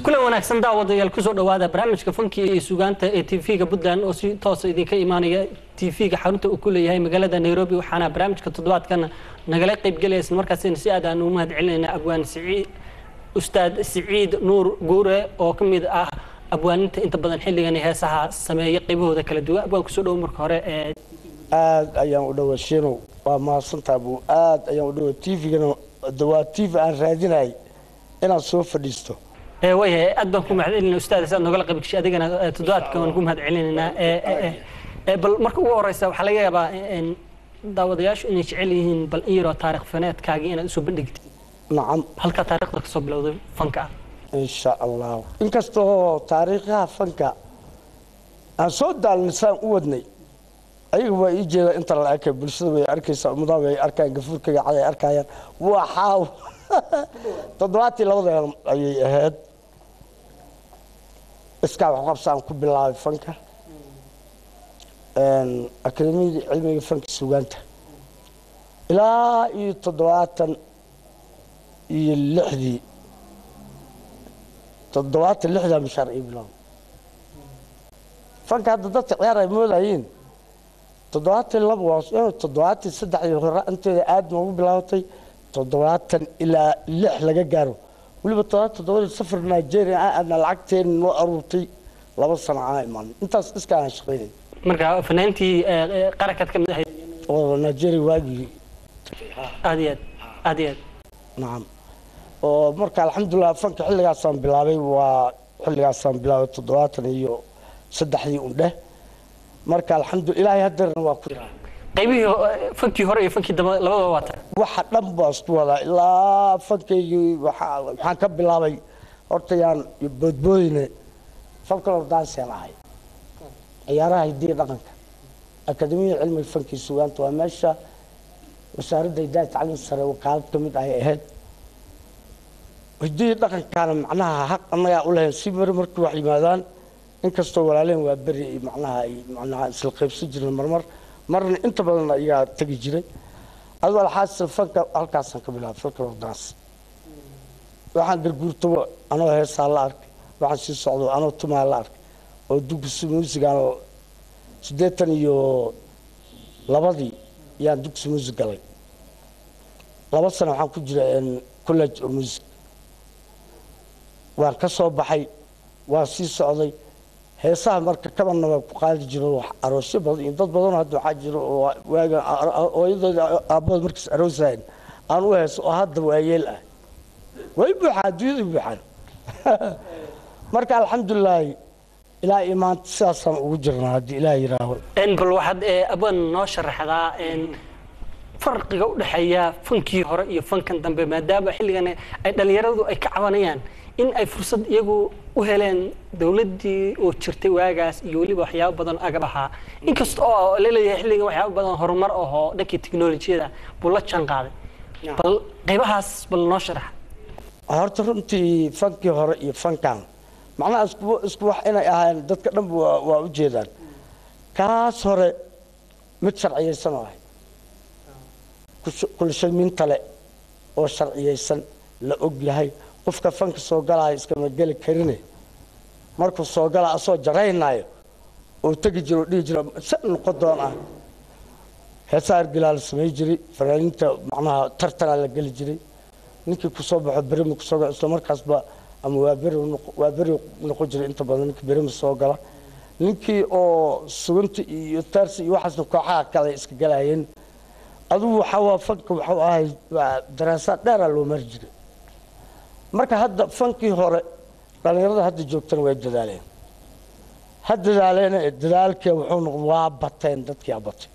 kulan wanaagsan daawadayaal kusoo dhawaada barnaamijka fanki iyo sugaanta ee tv-ga puntland oo si toosa idinka imaanaya tv-ga xarunta uu ku leeyahay magaalada nairobi waxaana barnaamijka toddobaadkan nagala qaybgelaya isla markaasina si aad aan ugu mahad celinayna abwaan siciid ustaad siciid nuur guure oo ka mid ah abwaaninta inta badan xilligan heesaha sameeya qaybahooda kala duwan abwaan kusoo dhowo marka hore ee aad ayaan u dhawa shinow waa mahadsantaa buu aad ayaan u dhawa tvgana waa tv aan raadinay inaan soo fadhiisto ee waayahay aad baan ku mahad celinayna ustaad saad nogala qayb gashay adigana ee, toddobaadkan waan ku mahad celinaynaa ee, ee, ee, bal marka ugu horeysa waxaa laga yaabaa in daawadayaashu inay jecel yihiin bal in yaroo taarikh faneedkaagii inaad usoo bandhigtid nacam halka taariikhda kasoo bilowday fanka ah insha allah inkastoo taariikhaha fanka aan soo daalnisaan u wadnay ayaga waa ii jeeda inta la arkay bulshada way arkaysaa ummadaha way arkayaan gafuurkayga cad ay arkayaan waa xaaw toddobaatii labada ayay ahayd iskaa wax qabsaan ku bilaabay fanka akademiyadii cilmiga fanka sugaanta ilaa iyo toddobaatan iyo lixdii toddobaatan lixdaa mishaar ii bilaabay fanka hadda dadka ciyaar ay moodayeen toddobaatan laba waa toddobaatan saddexdii hore inteeda aad noogu bilaabatay toddobaatan ilaa lix laga gaaro weliba toddobaatan toddobadii safar nigeria aan aadna lacagteena noo aruurtay laba sano aan imaan intaas iska aan shaqaynay marka fanaantii ee, ee, qarankaad ka mid ahayd oo nigeria waagii aad iyo aad aad iyo aad nacam oo marka alxamdulilah fanka xilligaasaan bilaabay waa xilligaasaan bilaabay toddobaatan iyo saddexdii undheh marka alxamdu ilaahay haddeerna waa ku jiraa qaybihii ho- fankii hore iyo fankii dambe labadaba waa tahay waxa dhan baa isku wadaa ilaa fankaygii waxaa- waxaan ka bilaabay horta yaan boodboodine falkalor danseen ahay ciyaaraha hidiya dhaqanka akademiyada cilmiga fankii sugaanta waa meesha wasaaradda hidaaya tacliim sare wakaalad ka mid ahay ahayd hidiya dhaqankaana macnaha xaq annagaa u lahayn si mari markii wax yimaadaan inkastoo walaaleen waa beri ay macnaha ay macnaha isla qaybsan jireen marmar marna inta badan ayaa tegi jiray adoo alxaasil fanka halkaasaan ka bilaabay falkalor dans waxaan garguurtaba anoo heesaa la arkay waxaan sii socdo anoo tumaa la arkay oo dugsi muusigaan siddeetan iyo labadii yaan dugsi muusig galay laba sano waxaan ku jira college of music waan ka soo baxay waan sii socday heesaha marka kabanna waa ku qaadi jiro wax aroosyo badan iyo dad badanoo hadda waxaa jiro oo waaga hooyadooda aabbahood markaas aroosahayn aan u heeso oo hadda waayeel ah way buuxaa adduunyada buuxaan marka alxamdulilaahi ilaa iyo maanta sidaasaan ugu jirnaa haddii ilaah yidhaaho En bal waxaad ee, abaan noo sharaxdaa en, farqiga u dhexeeya fankii hore iyo fankan dambe maadaama xilligan ay dhalinyaradu ay ka cabanayaan in ay fursad iyagu u heleen dowladdii oo jirtay waagaas iyo weliba waxyaabo badan agab ahaa inkasta oo laleeyahay xilligan waxyaabo badan horumar ahoo dhankii teknolojiyada buu la jaan qaaday bal qaybahaas bal noo sharax horta runtii fankii hore iyo fankan macnaha isku isku wax inay ahaayeen dadka dhanba waa, waa u jeedaan kaas hore mid sharciyaysan oo ahay kulshamiintale oo sharciyaysan la og yahay qofka fanka soo galaayo iskama geli karine markuu soo galaa asoo jaraynaayo oo tegi jiro oo dhihi jiro se noqon doon ah heesaa argilaa la samay jiray fanaaniinta macnaha tartanaa la geli jiray ninkii kusoo baxo berima kusoo gala isla markaasba ama waa beri noqo- waa beri noqon jiray inta badan ninkii berima soo gala ninkii oo sugunta iyo taarsi iyo waxaasna kooxaha kale iska galayeen adugu waxaa waa fanka waxuu ahay waa daraasaad dheeraa loo mari jiray marka hadda fankii hore dhallinyarada hadda joogtana way dadaaleen ha dadaaleena ee dadaalkee wuxuu noqday waa bateen dadkii a batay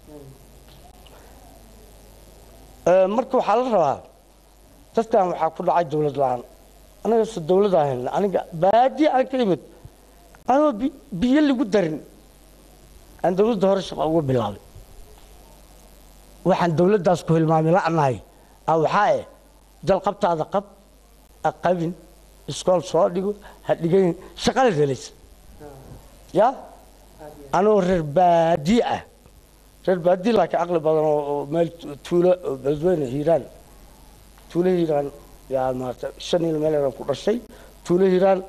Ee, marka waxaa la rabaa dadkan waxaa ku dhacay dowlad la-aan anaga se dowlad ahayn aniga baadiye aan ka imid anoo bi- biyo lagu darin aan dowladda hore shaqo uga bilaabay waxaan dowladdaas ku hilmaamay la'nahay a waxaa eh jalqabtaada qab ha qabin iskool soo dhigo ha dhigayn shaqala helaysa ya anoo reer baadiye ah reer baadiye laakiin caqli badan oo oo meel tu- tuulo oo beledweyne hiiraan tuulo hiiraan yaa maarata shan il meel ku dhashay tuulo hiiraan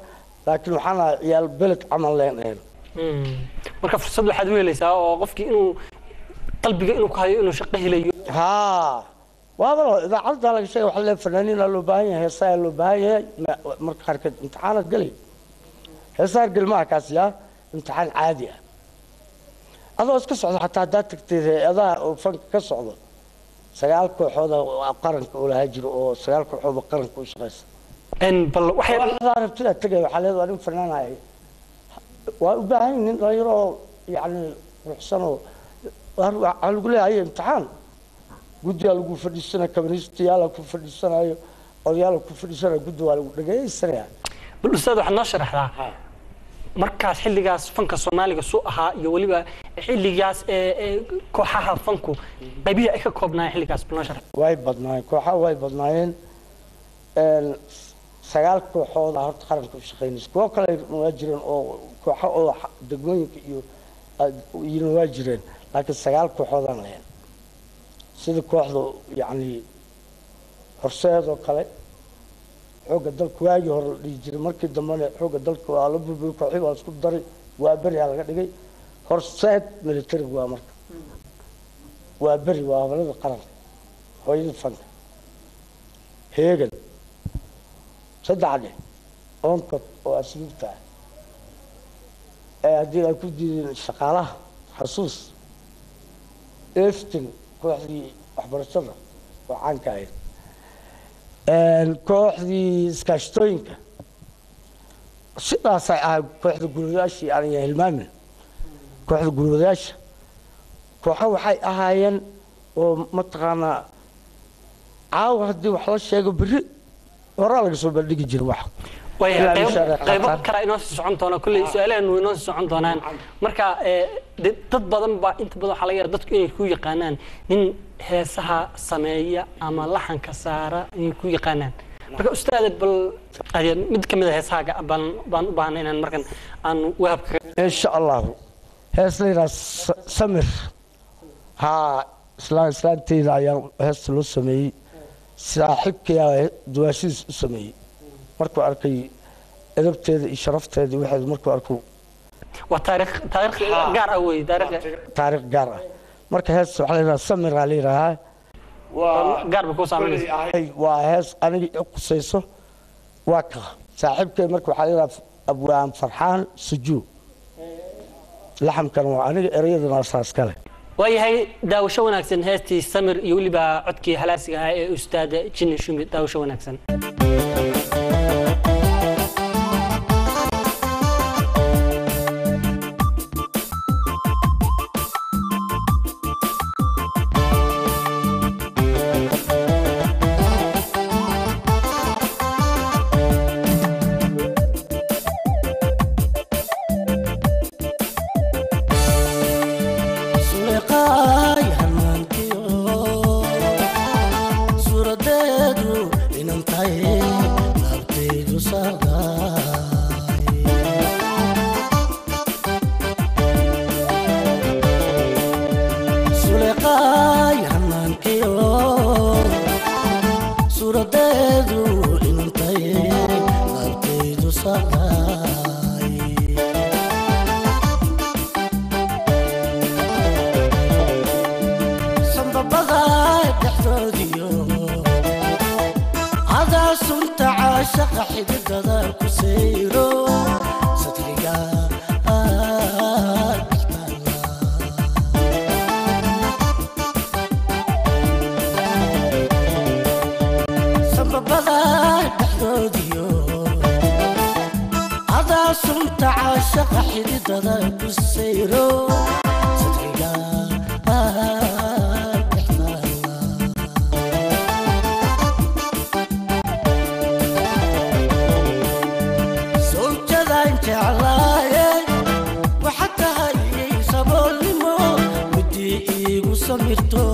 laakiin waxaan ahay ciyaal beled camal leen een Mm. marka fursad waxaad u helaysaa oo qofkii inuu qalbiga inuu ku hayo inuu shaqo helayo haa waaba idaacadda laga sheegay waxaa lee fanaaniina loo baahan yahay heesaa loo baahan yahay ma- marka qaarkeed imtixaanaad gelay heesaa gelmaha kaas yaa imtixaan caadi ah adoo iska socdo xataa haddaad tagtay hay-adaha oo fanka ka socdo sagaal kooxooda oo qaranka uu lahaa jiro oo sagaal kooxood oo qaranka u shaqaysa En bal waxay waxaa rabtidaa tegay waxaa leedahay waa nin fanaanaya waa u baahan yihin nin dhalinyaro oo yacni ruxsan oo waa- waxaa lagu leeyahay imtixaan guddigaa lagu fadhiisanaya kabaniistayaala ku fadhiisanayo odayaala ku fadhiisanayo guddi waa lagu dhagaysanaya bal ustaad waxaad noo sharaxdaa markaas xilligaas fanka soomaaliga su ahaa iyo weliba xilligaas ee ee kooxaha fanku qaybihii ay ka koobnaayeen xilligaas bal noo sharax way badnaayeen kooxaha way badnaayeen een, sagaal kooxooda horta qaranka u shaqaynaysa kuwo kale waa jireen oo kooxo oo xa- degmooyinka iyo aad- iyana waa jireen laakiin sagaal kooxoodaan lahayn sida kooxda yacni horseed oo kale xoogga dalka waagii hore la dhihi jiray markii dambena xoogga dalka waa la burburi kooxii waa la isku daray waa beriyaa laga dhigay horseed militariga waa marka waa beri waa habalada qaranka hooyada fanka heegan saddex dheh oonkod oo asluubta ah ee haddii ay ku diideen shaqaalaha xasuus eftin kooxdii waxbarashada oo caanka ahayd Een, kooxdii iskaashatooyinka sidaasay ahayd kooxda gurwadayaashii aan ya hilmaamin kooxda gurwadayaasha kooxo waxay ahaayeen oo mataqaanaa caawa haddii wax la sheego berri horaa laga soo bandhigi jiray wax waayahay Ilaa qaybo- insha Allah qaybo qaataan. kale inoo sii socon doona kulley su-aalahan way inoo sii socon doonaan marka ee, de- dad badan baa inta badan waxaa laga yaraa dadku inay ku yaqaanaan nin heesaha sameeya ama laxanka saara inay ku yaqaanaan marka ustaada bal ade- mid ka mid a heesahaaga baan baan u baahnay inaan markan aan wahabka insha allahu hees la yidhaha Sa- samir haa islaan islaanteyda ayaa heesta loo sameeyey saaxiibkayaa duwaashadiis u sameeyey markuu arkay edabteeda iyo sharafteeda iyo waxeeda markuu arkuu waa taariikh taariikh gaar ah wey taariikh taariikh gaar ah marka heesta waxaa la yidhaha samiraa la yidhaahaa gaar bay kuu saameynaysa Ay, waa hees aniga i qusayso waa ka saaxiibkay marka waxaa la yidhaha abwaan farxaan sujuu laxamkan waa aniga ereyadana saas kale waayahay daawasho wanaagsan heestii samir iyo weliba codkii halaasiga ahaa ee ustaada jini shumi daawasho wanaagsan suleeqaay hanaankiyo suuradeedu inan tahay laabtaydu saagaay suleeqaay hanaankiyo suuradeedu inan tahay laabtaydu saagaay sanbabada dhexdoodiyo cadaa sunta caashaqa xididada ku sayro sadriga dhextaala sanbabada dhexdoodiyo cadaa sunta caashaqa xididada ku sayro sadriga dhextaala sawjadaan jeclaaye waxa tahay saboolnimo midii iigu samirto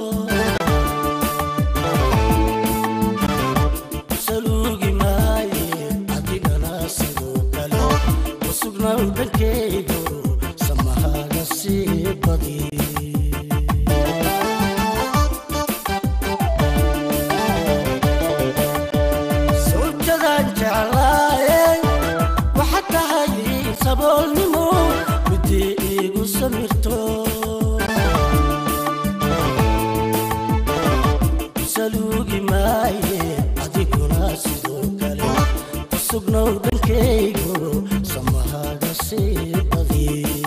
saluugi maaye adigana sidoo kale usugnaw dhankeygo samahaaga sii badi sawjadaan jeclaaye saboolnimo midii iigu samirto saluugi maaye adiguna sidoo kale ku sugnow dhankaygo samahaaga sii badi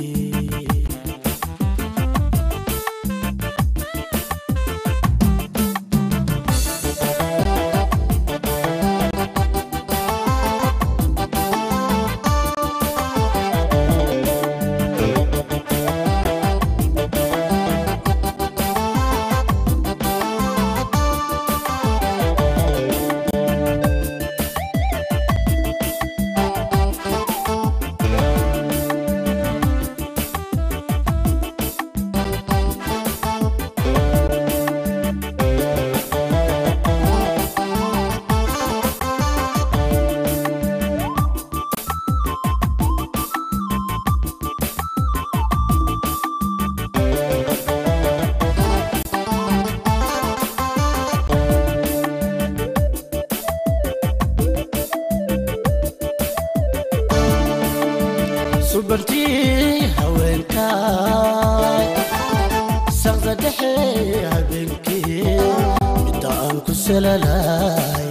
subantii haweenkaay saqda dhexe habeenkii midda aan ku salalay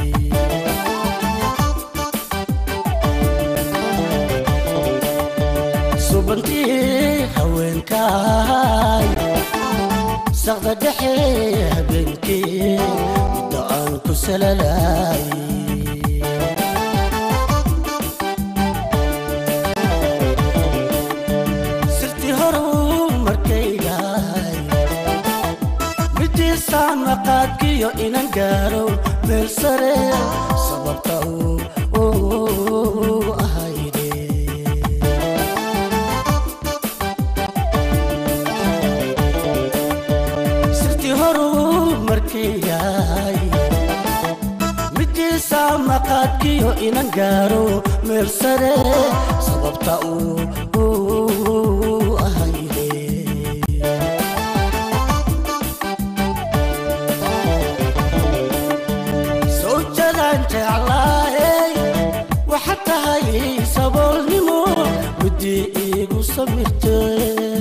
subantii haweenkaay saqda dhexe habeenkii midda aan ku salalay sirti horu markaygaay midiisaan maqaadkiyo inan gaaro meel sare sababta uu ahayde sirti horu markaygaay midiisaan maqaadkiyo inan gaaro meel sare sababta uu ahayde sawjadaan jeclaayey waxa tahay saboolnimo midii iigu samirtay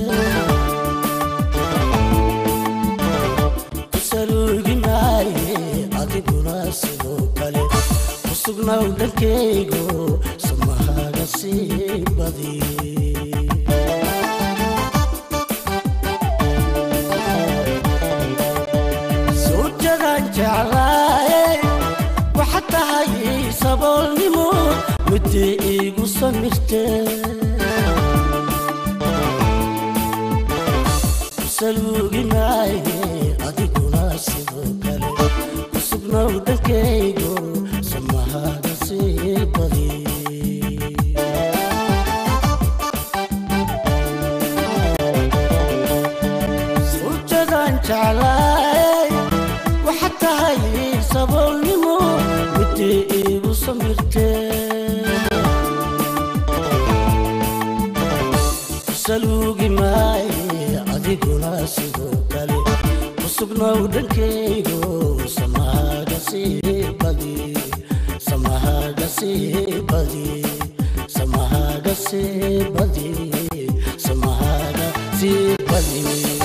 kusaluugi maaye adiguna sidoo kale ku sugnaw dhankaygo samahaaga sii badi sawjadaan jeclaayey waxa tahay saboolnimo midii iigu samirtay saluugi maaye adiguna sidoo kale ku sugnow dhankaygo samahaaga sii badi sawjadaan jeclaay waxa tahay saboolnimo midii iigu samirtay saluugi maaye adiguna sidoo kale ku sugnow dhankaygo samahaaga sii badi samahaaga sii badi samahaaga sii badi samahaaga sii badi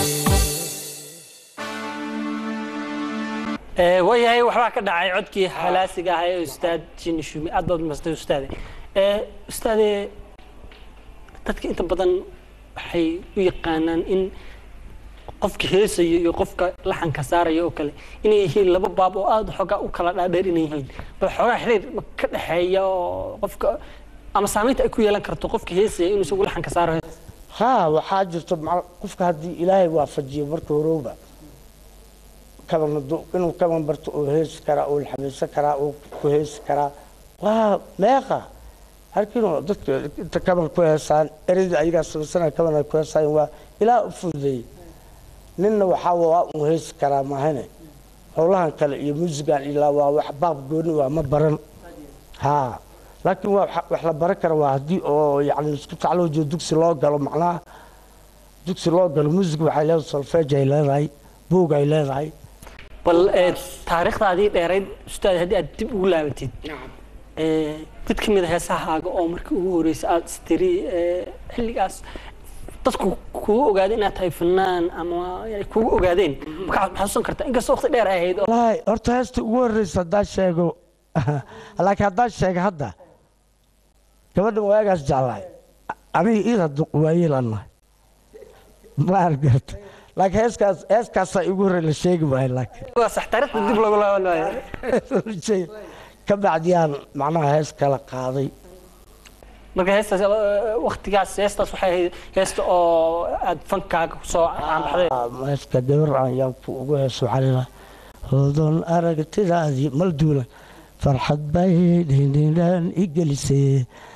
Ee, waayahay waxbaa ka dhacay codkii halaasiga ahaa ee ustaad jini shumi aad baad mastay ustaade Ee, ustaade dadka inta badan waxay u yaqaanaan in qofka heesayo iyo qofka laxanka saaraya oo kale inay yihiin laba baab oo aada xoogaa u kala dhaadheer inay yihiin bal xoogaa xiriir ma ka dhexeeya oo qofka ama saamaynta ay ku yeelan karto qofka heesaya inuu isagu laxanka saaro haa waxaa jirto macal- qofka haddii ilaahay waafajiyo marka horowba kaban hadu- inuu kaban barto oo heesi karaa oo laxamaysan karaa oo ku heesi karaa waa meeqa halkiinoo dadka inta kaban ku heesaan ereydii ayagaa samaysana kaban ay ku heesaan waa ilaa u fududeeyey ninna waxaa waa un heesi karaa maahane howlahan kale iyo muusigan ilaa waa wax baab gooni waa ma baran haa laakiin waa waxa- wax la baran kara waa haddii oo yani isku tacloojiyo dugsi loo galo macnaha dugsi loo galo muusig waxay leedahay solfeej ay leedahay buug ay leedahay bal ee, taariikhdaadii dheerayd ustaad haddii aad dib ugu laabatid ee, mid ka mid a heesahaaga oo markii ugu horreysay aada istiri ee, xilligaas dadku kugu ogaadeen inaad tahay fanaan ama ay kugu ogaadeen markaa waxaad xasuusan kartaa inkastoo waqti dheer ay ahayd oo wallaahi horta heesta ugu horreysa haddaan sheego laakiin haddaan sheego hadda gabadhan waagaas jeclaay aniga iida waayeelanahay ma argarta laakiin heeskaas heeskaasaa igu horrey la sheegi maayo laakiin waa sax taariikhda dib loogu laaban maayo Shay- ka bacdiyaan macnaha hees kala qaaday marka heestaas eh, waqtigaas heestaas waxay ahayd heesta oo aad fankaaga kusoo caanbaxday heeska gabar ayaan ku ugu heeso calila hoodon aragtidaadii malduulan farxad bay dhindhindhaan i gelisee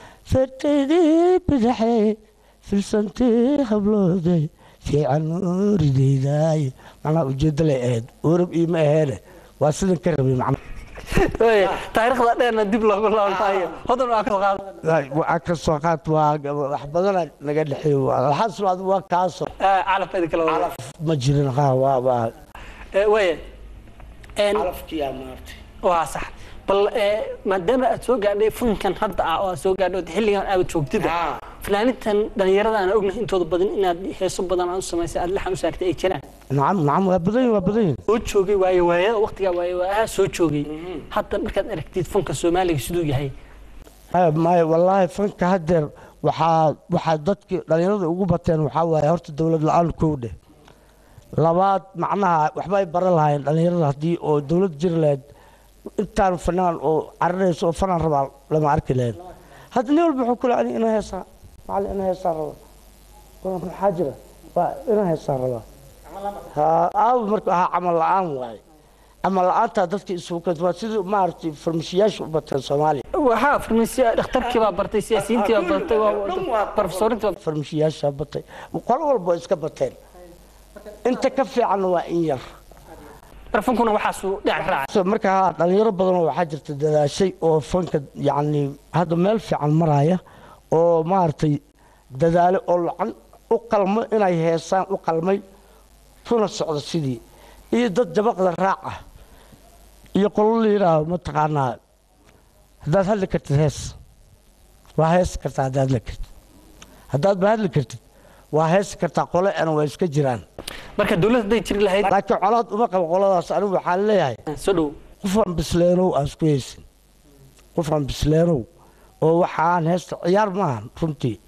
fartaydii bidaxee filsantii hablooday fiican ooridaydaay macnaha ujeeddo lay ahayd orab iima aheene waa sidan ka rabay macnaha Wey, taariikhda dheerna dib loogu laaban maayo hodan waa ka soo qaadan waa ka soo qaad waa wax badana naga dhexeeyo alxasil adigu waa kaasoo Ah, calafka idin kala wada ma jirin ha waa waa Eh, weye En, calafkiyaa maartay waa sax bal eh, maadaama aad soo gaadhay funkan hadda ah oo aad soo gaadhay oo xilligan aad joogtida fanaanintan dhalinyarada aan ognahay intooda badan inaad heeso badan aad u samaysay aad laxan u saartay ay jiraan nacam nacam waa badan yihin waa badan yihin soo joogay waaye waayada waqtigaa waaye waayaha soo joogay hadda markaad aragtid funka soomaaliga siduu yahay maya maya wallaahi fanka haddeer waxaa waxaa dadkii dhallinyarada ugu bateen waxaa waaye horta dowlad la-aan kow dheh labaad macnaha waxba ay baran lahaayeen dhallinyarada haddii oo dowlad jiri lahayd intaan fanaan oo carinayso oo fanaan rabaa lama arki lahayn hadda nin walba wuxuu ku leeyahay ina heesaa macallin ina heesaa raba Waa maxaa jira waa ina heesaa rabaa ha aaw marka ahaa camal la-aan waaye camal la-aantaa dadka isugu keenta waa sidii maaragtay farmashiyaasha u bateen soomaaliya waxaa farmasiya dhakhtarkii baa bartay siyaasiyiintii baa bartay waa barofesorintii baa farmashiyaasha batay qolo walba way iska bateen inta ka fiicanna waa in yar barfunkuna waxaasuu dhinac raacay So, marka haa, dhalinyaro badanoo waxaa jirta dadaashay oo fanka yacni hadda meel fiican maraya oo maaragtay dadaale oo lacan u qalmo inay heesaan u qalmay kuna socdo sidii iyo dad jabaqda raac ah iyo qolo la yidhaaho mataqaanaa haddaad hadli kartid hees waa heesi kartaa haddaad hadli kartid haddaad ba hadli kartid waa heesi kartaa qole ana waa iska jiraan marka dowladda hadday jiri lahayd laakiin colaad uma qabo qoladaas anigu waxaan leeyahay soo dhow qofaan bisleenow aan isku heysin qofaan bisleenow oo waxaan heesta ciyaar maahan runtii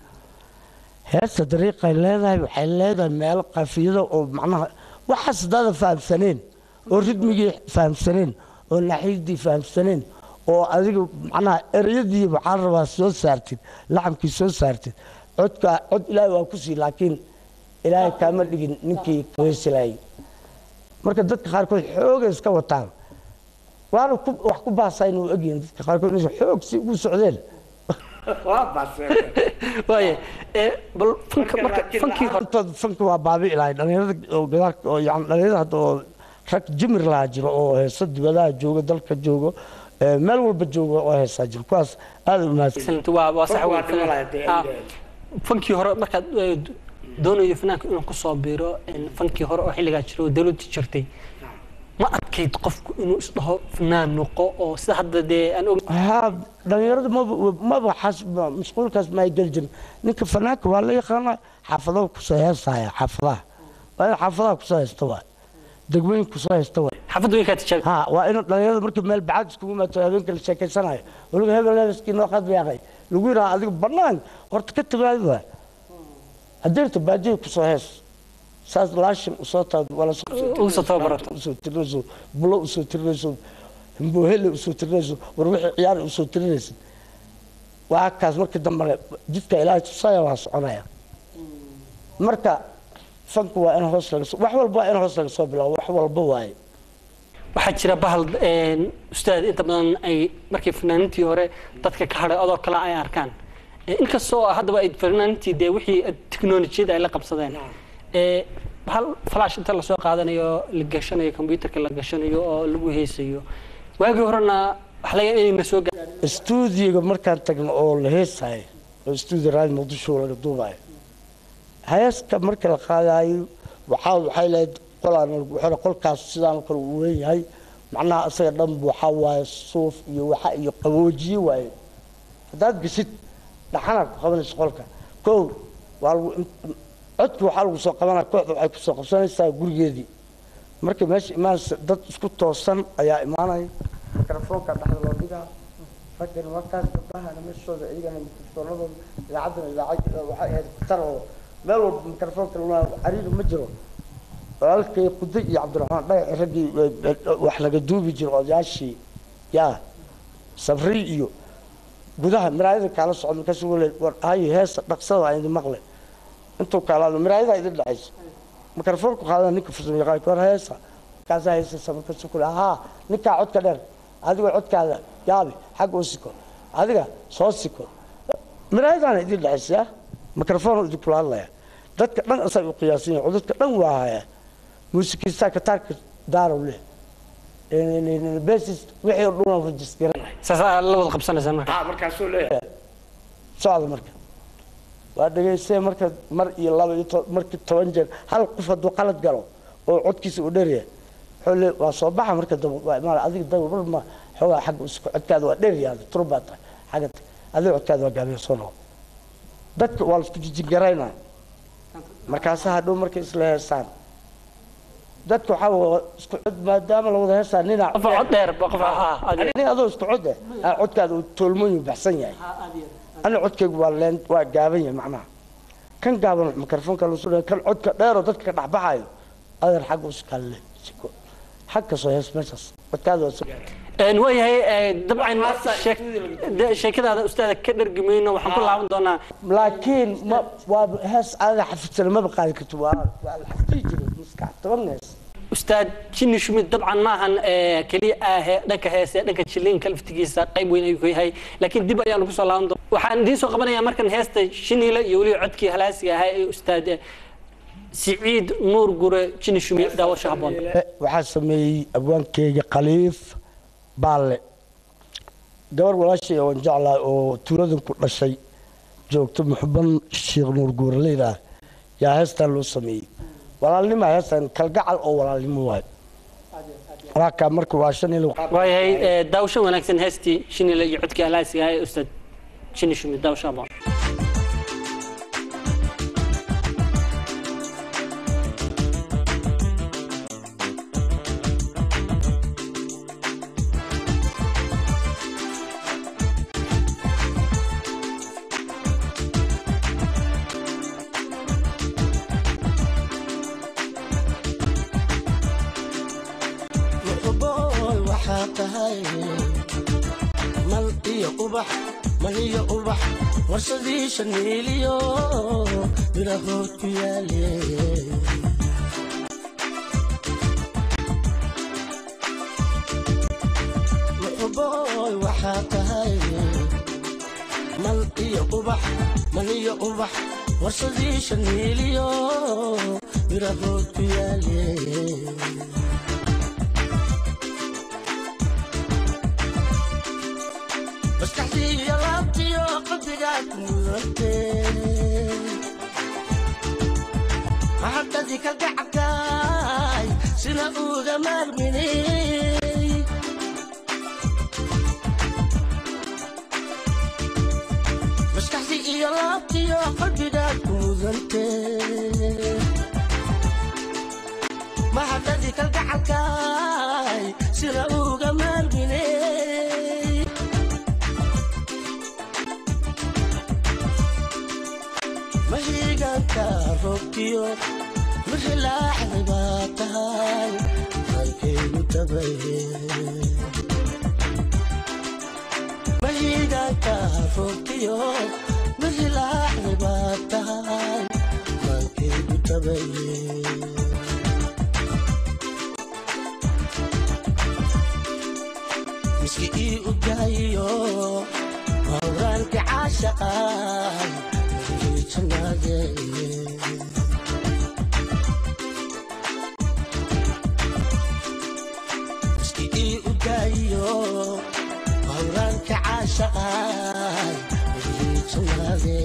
heesta dariiqay leedahay waxay leedahay meelo qafiyada oo macnaha waxaas hadaadan fahamsaneen oo ridmigii fahamsaneen oo naxidii fahamsaneen oo adiga macnaha ereyadii waxaa la rabaa soo saartid laxamkii soo saartid codka cod ilaahay waa ku sii laakiin ilaahay kaama dhigin ninkii kaweysilayay marka dadka qaarkood xoogay iska wataan waana ku- wax ku baasayn u egyihin dadka qaarkood inay xoog si ugu socdeen waaye ee bal funka marka funkii hore hortood fanka waa baabi'i lahay dhalinyarada oo gadaalka oo yani dhalinyarada hadda oo rag jimir lahaa jiro oo heesa dibadaha jooga dalka joogo ee meel walba jooga oo heesaa jiro kuwaas aad u mahadsan Excellent. waa waa sax Waa wey. dhiman lahayd dee, Ah, ayda. fankii hore markaad eh, d- doonayo fanaanka inuu kusoo biiro in fankii hore oo xilligaa jiro oo dowladda jirtay ma adkayd qofku inuu isdhaho fanaan noqo oo sida hadda dee aan og haa dhalinyarada maba maba xas ma- mashquulkaas ma ay geli jirin ninka fanaanka waa la yaqaana xaafadaha kusoo heesaya xaafadaha waa in xaafadaha kusoo haysta waay degmooyin kusoo haysta waay xaafadda weynkaa tijaabi ها وإنه dhalinyarada markii meel bacad iskugu maato habeenka la sheekaysanayo weliba hebel hebelkii noo qad yaaqay lagu yidhaha adiga bannaan horta ka timaadi waa hadeerta baadiya kusoo hees saas laashin usoo taad wala Ugu soo tababarato. usoo tirinayso bulo usoo tirinayso himbohele usoo tirinayso war wixii ciyaar usoo tirinaysid waa kaas markii dambane jidka ilaahay tusaya waa soconaya marka fanku waa in hoos laga soo wax walba waa in hoos laga soo bilaabo wax walba waaye waxaa jira bahal een, ustaad inta badan ay markii fanaanintii hore dadka ka hadhay adoo kale ay arkaan Eh, inkastoo haddaba ay fanaanintii dee wixii teknolojiyada ay la qabsadeen Eh, bahal flash inta lasoo qaadanayo la gashanayo computerka la gashanayo oo lagu heesayo waagii horena waxa laga yaabaa inay na soo gaar istuudiyoga markaan tagno oo la heesayo oo istuudiyo raadi muqdisho laga duubayo heeska marka la qaadayo waxaa waxay lahayd qolaan wuxuu qolkaas sidaan kale uu weyn yahay macnaha isaga dhan bu waxaa waaye suuf iyo waxa iyo qaboojiye waaye haddaad geshid dhaxanaad ku qabanaysa qolka kow waa lagu codki waxaa lagu soo qabanaya kooxda waxay kusoo qabsanaysaa gurigeedii marka meesha imaanaysa dad isku toosan ayaa imaanaya mikrofoonka dhexda loo dhigaa raggana markaas gabdhahana meeshooda iyagana mikrofoonadooda idaacaddana idaacad waxay ahayd khatar oo meel walba mikrofoonka lama cariiri ma jiro walaalkay quday iyo cabdiraxmaan dhagax raggii wax laga duubi jiro odayaashii yaa sabri iyo gudaha miraayada kaala socda markaas wale war hayo heesa dhaqsada aan idin maqle intuu kaalaado miraayada idin dhexaysa mikrofoonku qaadana ninka farsamo yaqaan war heesa markaasaa heesaysa markaasu kule haa ninkaa codka dheer adigoo codkaada yaabi xagga u siko adiga soo siko miraayadaana idin dhexaysa mikrofoon idinkula hadlaya dadka dhan asay u qiyaasan yahin codadka dhan waa haya muusikiistaa kataarka daarow leh besis wixii oo dhan rajisgaranay saasaa la wada qabsanaysaa marka haa markaasuu leeyahay socda marka waa dhegaystay marka mar iyo laba iyo to- markii toban jeer hal qof hadduu qalad galo oo codkiisa uu dheeryahay wuxuu le waa soo baxa marka daba waa imaana adiga daba mar ma xoogaa xagga usku codkaada waa dheeryaada tur baa tahay xagga adiga codkaada waa gaabiya soo noqo dadka waa laisku jijingaraynaa markaasa hadhow markay isla heesaan dadka waxaa waa isku cod maadaama la wada heesaan ninaa qof cod dheer ba qof ah adiga nin adoo isku cod eh aa codkaada uu toolmooyin baxsan yahay ana codkaygu waa leen waa gaaban yahay macnaha kan gaaban mikrofoonka lasu dhahay kan codka dheeroo dadka ka dhexbaxayo adeer xagga uskalle siko xag kasoo hees meeshaas codkaada waa soo Een, waayahay ee, dabcan sheek- de- sheekadaada ustaada ka dhargimayno waxaan ku laaban doonaa laakiin ma waa hees aada xafidsan maba qaadi karto waa waa la xafidi jiray maskax toban hees ustaad jinni shumid dabcan maahan ee, keliya ah ee dhanka heese dhanka jiliinka laftigiisa qayb weyn ayuu ka yahay laakiin dib ayaanu kusoo laaban doona waxaan idiin soo qabanayaa markan heesta shiniile iyo weliba codkii halaasiga ahaa ee ustaad eh, siciid nuur gure jinni shumid daawasho habboon waxaa sameeyey abwaankeyga khaliif baalle gabar walaashay oon jeclahay oo tuuladan ku dhashay joogto muxuban sheekh nuur guuraleyda ah yaa heestan loo sameeyey walaalnima heestan kalgacal oo walaalnimo waay waa kaa marka waa shan ilo waayahay ee, daawasho wanaagsan heestii shiniile iyo codkii halaasiga ahaa ee ustaad jinni shumid daawasho habboon muxuboy waxaa tahay mal iyo ubax mal iyo ubax warsadii shaniiliyo birahood ku yaale muxuboy waxaa tahay mal iyo ubax mal iyo ubax warsadii shaniiliyo birahood ku yaale maskaxdiiyo laabtiyo qalbigaad mudante maxadadii kalgacabkaay sina uga maarmini maskaxdii iyo laabtiyo qalbigaad mudante maxadadii kalgacabkaay sina uga maarmini mahiigaanka roobkiyo mixilaaxday baa tahay halkaygu tabaye mahiigaanka roobkiyo mixilaaxday baa tahay halkaygu tabaye miski ii udaayiyo hawraanka caashaqay janaade miski ii udaayiyo hawraanka caashaqay janaade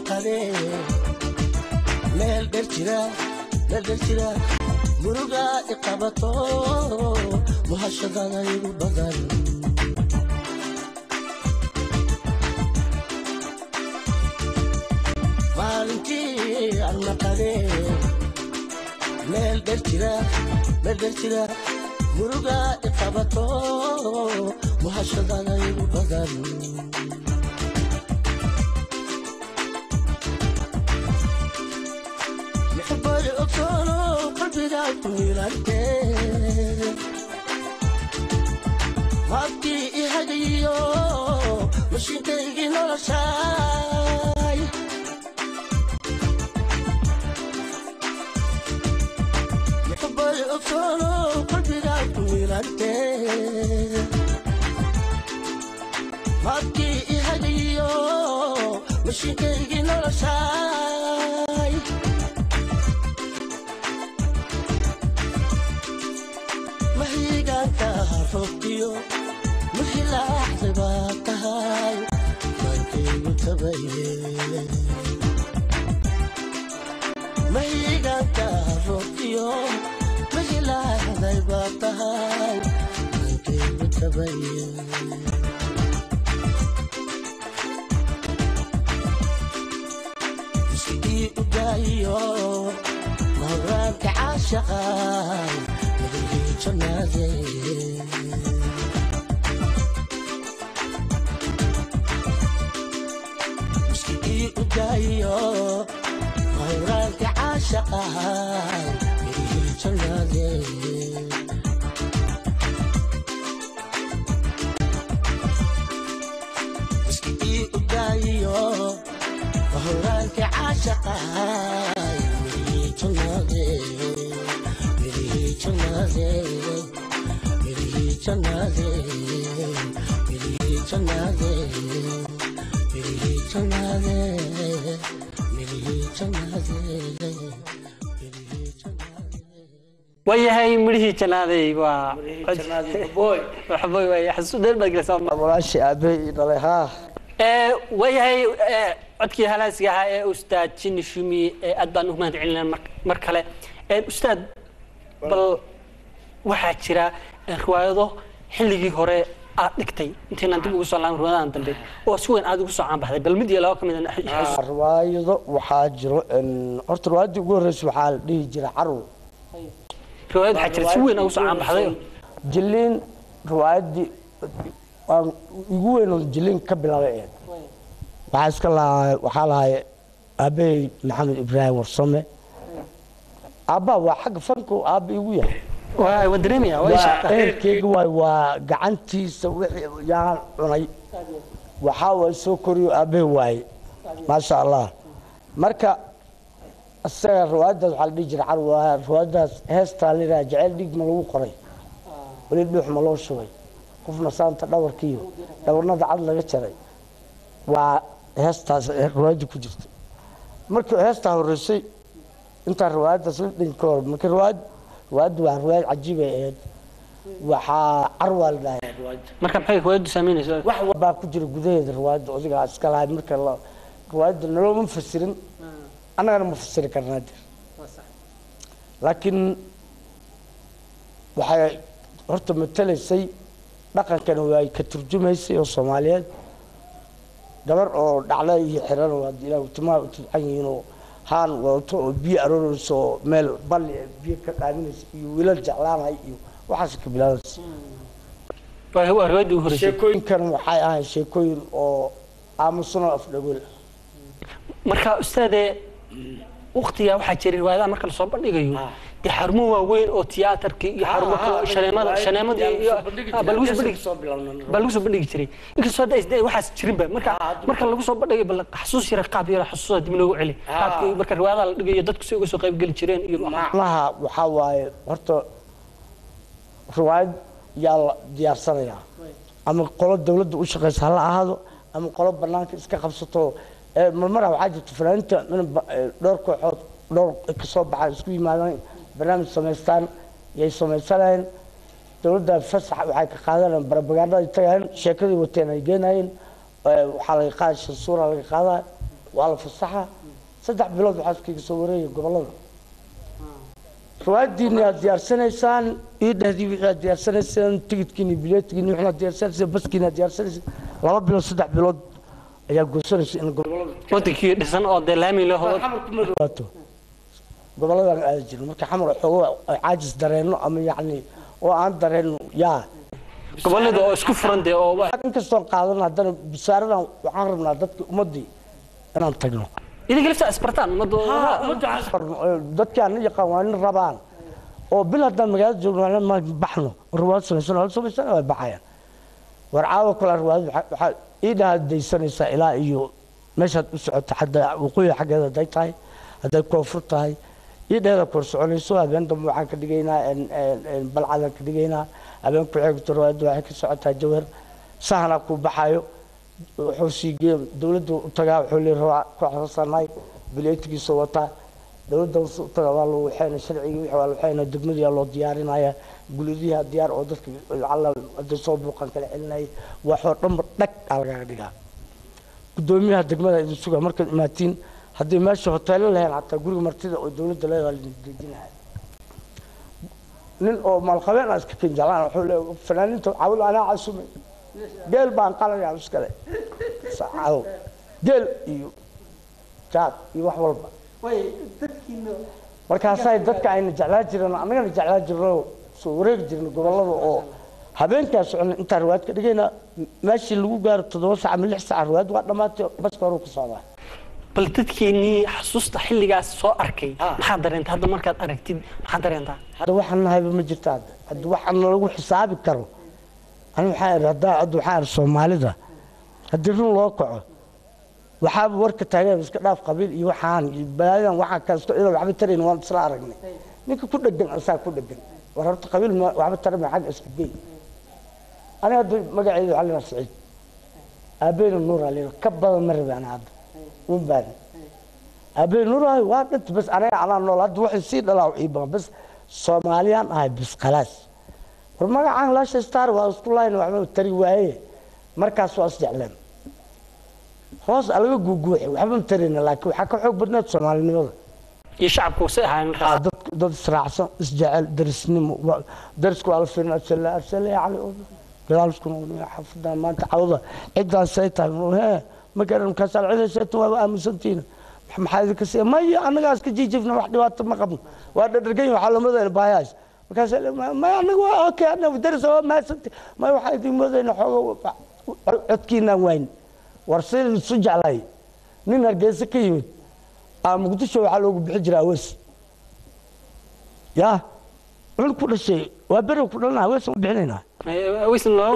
maqadee meel dher jira meel dher jira muruga iqabato muhashadana igu badan maalintii aan maqadee meel dher jira meel dher jira muruga iqabato muhashadana igu badan محبي أكسره قلبي ذاك ميلانتين هاتي إهديو مش ينتهي ولا شاي محبي أكسره قلبي ذاك ميلانتين هاتي إهديو مش ينتهي ولا شاي mahigaanka roobkiyo muxilaaxda baa tahay maankaygu tabaye mahigaanka roobkiyo muxilaaxday baa tahay maankaygu tabaye iskii u daayiyo mahuraanka caashaqay madihii jannaadee iskii u daayiyo mahuraanka caashaqay madihii jannaadee iskii u daayiyo mahuraanka caashaqay madihii jannaadee madihii jannaadee madihii jannaadee madihii jannaadee madihii jannaadee madihii jannaadee madihii jannaadee waayahay midhihii jannaaday waa waxboy waay xasuus dheer baad gelaysaa walaashii aabbahay ii dhalay haa ee waayahay ee, codkii halaasiga ahaa ee ustaad jini shumi ee aad baan u mahad celinaa mar, mar kale Ee, ustaad bal waxaa jira ee, riwaayado xilligii hore aad dhigtay intaynaan dib ugu soo laaban riwaayadahan dambe oo si weyn aad ugu soo caanbaxday bal mid iyo laba ka mid a xasuus riwaayado waxaa jiro in- horta riwaayadii ugu horreysay waxaa la dhihi jiray carwo riwaayad waxaa jira si weyn ugu soo caanbaxday jiliin riwaayadii waan igu weyn oo jiliin ka bilaabay ahayd waxaa iska lahaa waxaa lahay aabbahay maxamed ibraahim warsame aabbaa waa xagga fanku aabba igu yahay waa waa dareemaya waa waa ishaqaa eerkeyga waay waa gacantiisa wixii yaan cunay waxaa waay soo koriyo aabbahay waaye maasha allah marka isaga riwaayadaas waxaa la dhihi jiray carwa riwaayadaas heestaa la yidhaha jecel dhiig ma lagu qoray weli dhuux ma loo shubay qofna saanta dhabarkiiyo dhabarnada cad laga jaray waa heestaas riwaayadda ku jirta markii heestaa horreysay intaa riwaayaddaas la dhin ka hor marka riwaayad riwaayaddu waa riwaayad cajiib ay ahayd waxaa carwaa la dhahay riwaayadda marka maxay riwaayaddu saameynaysa wax walbaa ku jira gudaheeda riwaayadda odigaa iska lahay marka la riwaayadda nalooma fasirin annagana ma fasiri karnaa dir laakiin waxay horta matalaysay dhaqankana waa ka turjumaysay oo soomaaliyeed gabar oo dhacda iyo xiran oo hadii ilaah timaha u tidcan yihiin oo haan wadato oo biyo aroorayso oo meel balli ah biyo ka qaaminaysa iyo wiilal jeclaanay iyo waxaas ka bilaabaysa waa waa riwaayadii ugu horreysay sheekooyinkan waxay ahayd sheekooyin oo aamusan oo afdhagool ah marka ustaade waqtigaa waxaa jiray riwaayadaha marka lasoo bandhigayo dee xarumo waaweyn oo tiyaatarkii iyo xarumo kale shaneemada shaneemadii iyo ah, baa lagu soo bandhigi baa lagu soo bandhigi jiray inkastoo hadda isdee waxaas jirinba marka marka lagu soo bandhigayo bal xasuus yara qaab yara xasuusa dib noogu celi qaabkii marka riwaayadaha la dhigayo dadku si uga soo qayb geli jireen iyo macnaha waxaa waaye horta riwaayad yaa la diyaarsanayaa ama qolo dawladda u shaqaysa hala ahaado ama qolo banaanka iska qabsato ee marmara waxaa jirta fanaaniinta in ba- ee dhowr kooxood dhowr kasoo baxaan isku yimaadaan barnaamij samaystaan yay samaysanayeen dawladda fasax waxay ka qaadanayaan barabagaadada tagayeen sheekadii wateen ay geenayeen ee waxaa laga qaada shansuura laga qaadaa waa la fasaxa saddex bilood waxaa iskaga soo wareegaya gobolada riwaayadiini aad diyaarsanaysaan ii dhahdii wixii aad diyaarsanaysaan tigidkiini bileetigiini wixii aad diyaarsanaysaan baskiini aad diyaarsanaysaan laba bilood saddex bilood ayaa goosanaysa in gobolada wadankii dhisan oo dee laami leh oo xamarkuma dhawaato goboladan aada jirin marka xamar xoogo caajis dareenno ama yacni oo aan dareenno yaa gobolada oo isku furan dee oo wa- inkastoon qaadan haddana bisaaradan waxaan rabnaa dadki ummaddii inaan tagno idinka lafta isbartaan ummadda dadkii aan yaqaan waa nin rabaan oo bil haddaan magaalada joogno waa ma baxno riwaayad samaysan hal samaysan way baxayaan war caawa kale riwaayad waxa- waxaa ii dhahadaysanaysaa ilaa iyo meeshaad u socoto xadda waqooyi xaggeeda hadday tahay hadday koonfur tahay ii dheeda kor soconayso habeen dambe waxaan ka dhigaynaa en- en- en balcadaan ka dhigaynaa habeen ku xigto riwaayadda waxay ka socotaa jawhar sahanaa ku baxayo wuxuu sii geeya dowladda u tagaa wuxuu leeyahay rawaa ku xasuusanahay bileetigiisa wataa dowladda u tagaa waa loo waxayna sharcigii wixii waa loo waxayna degmadii loo diyaarinaya guladiyaha diyaar oo dadka alla hadday soo buuqan kala celinaya waxoo dhanba dhag aa lagaga dhigaa gudoomiyaha degmada idin sugaa markaad imaatiin haddii meesha hoteelo lahayn xataa guriga martida oo dowladda leedahay lidin dejinaya nin oo maalqabeen aa iska ken jeclaan wuxuu leeyahay fanaaniinta cawil anaa casumay geel baan qalayaa iskale sacadow geel iyo jaad iyo wax walba markaasay dadka ayna jeclaan jireen annagana jeclaan jirno soo wareegi jirna gobolada oo habeenkaa socona intaan riwaayad ka dhigayna meeshii lagu gaaro toddoba sac ama lix sac riwaayad waa dhammaatay baska hore ku socdaa bal dadkeenii xasuusta xilligaas soo arkay maxaad dareentaa hadda markaad aragtid maxaad dareentaa hadda waxaan nahayba ma jirta hadda hadda waxaan lagu xisaabi karo ani waxaa idhi haddaa hadda waxaa idhi soomaalida haddii run loo kaco waxaaba warka taageen iska dhaaf qabiil iyo waxaan iyo balaayadan waxaa kasto ina waxba tarayn waan isla aragnay ninka ku dhegan asaa ku dhegan war horta qabiil ma waxba tarama xagga iska gey aniga hadda magaceedu waxaa leedaha saciid aabeena nuur aa leedaha ka badan ma rabi ana hadda un baani aabeena nuur ahay waa dhint bas aniga anaa nool hadda waxay sii dhalaa ii badan bas soomaaliyaan ahay bis khalaas war magacaan laasha star waa isku lahayn waxba tari waaye markaas waa isjecleen hoos alaga guuguuxi waxba ma tarayna laakiin waxaa ka xoog badneed soomaalinimada iyo shacabku si ahayn Aa, markaas dad dad israacsan isjecel darisnimo wa- darisku waa la fiirin absale absale yani gadaalskuna xafadan maanta cawda cidaan say tahay mu he ma garan markaasaa cidayseeta waaba aaminsantiina maxaa idinka siiya maya annagaa iska jiijifna wax dhibaato ma qabno waa dhadhargan waxaa lamadayna baayaas markaas maya annaga waa okay annaga daris waa mahadsanti maya waxaa idin moodayna xoogo codkiinaan wayn war sidii isu jeclay nin hargeysa ka yimid aa muqdisho waxaa loogu bixi jiraa awees yaa cun ku dhashay waa beri ku dhalana awees u bixinaynaa waysan loo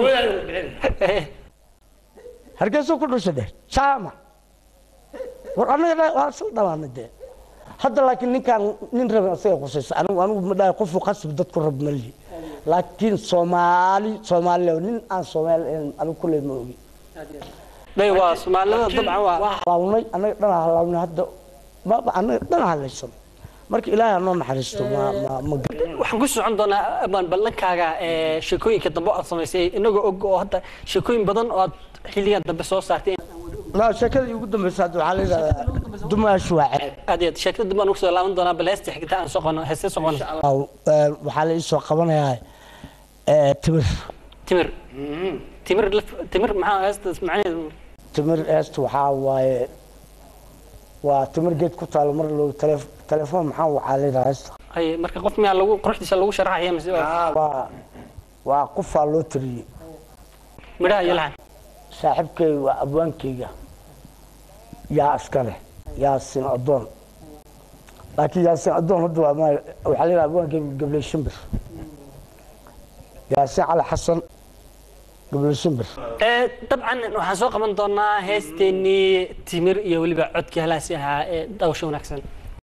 hargeysa ku dhashay dheh jaama war annaga waa isla dhamaanay dee hadda laakiin ninkaan nin rabin asaga qusaysa anigu anigu ma dhahay qofu qasbi dadku rab mali laakiin soomaali soomaali nin aan soomaali ahayn anigu kulley ma ogi day waa soomaalida dabcan waa waa halawnay annaga dhan halawnay hadda ma annaga dhan halaysan marka ilaahay anoo naxariisto ma ma ma waxaan ku socon doonaa abaan ballankaaga ee sheekooyinka dambe oo aad samaysay inagoo og oo hadda sheekooyin badan oo aad xilligan dambe soo saartay لا شكل يقول دم بس هذا على دماش واحد aad iyo aad sheekada dambe aan ugu soo laaban doonaa bal heesta xigta aan soo qono heeste soo qono أو وحال يسوى قبنا تمر timir timir laf- timir maxaa heestaas macnaheedu تمر است وحاواي وتمر جيت كنت على مر لو تلف تلفون محاو على است ay marka qof miyaa lagu quruxdiisa lagu sharaxaya mise waa و وقفا لو تري midhaha iyo laxan saaxiibkay waa abwaankayga yaa iskale yaasin adoon laakiin yaasin adoon hadda waa ma waxaa leeyahay abwaankayga gabley shimbir yaasin cali xasan gabley shimbir Ee, dabcan waxaan soo qaban doonaa heesteenii timir iyo weliba codkii halaasi ahaa ee dawsho wanaagsan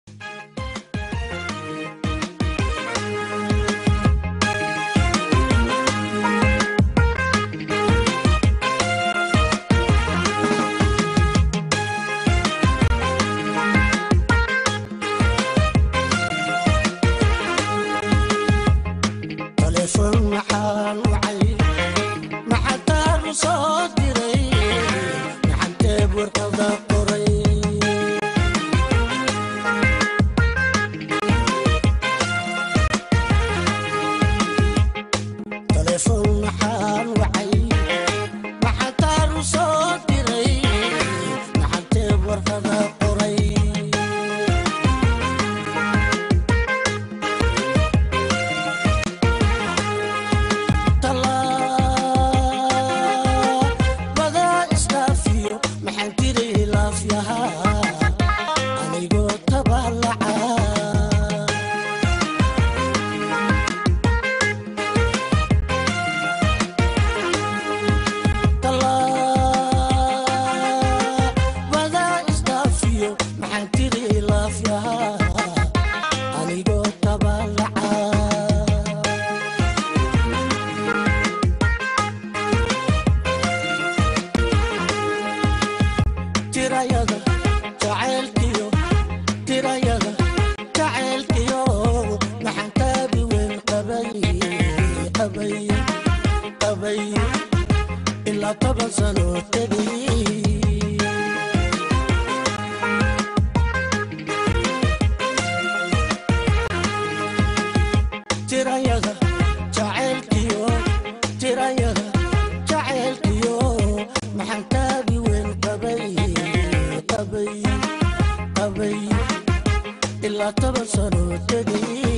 taleefan maxaan wacay maxataan u soo diray maxanteeb warqada qoray maxaan wacay maxaan taaru soo diray maxaan teeb warqada qoray tallaabada isdhaafiyo maxaan tiray laafyahaa anigoo tabaalaca tallaabada isdhaafiyo maxaan tiri laafyahaa anigoo tabaalaca tirayada jacaylkiyo tirayada jacaylkiyo maxaan taabi weyn qabay qabay qabay ilaa toban sano tegay tirayada jacaylkiyo tirayada jacaylkiyo maxaan taabi weyn qabay qabay qabay ilaa toban sano tegay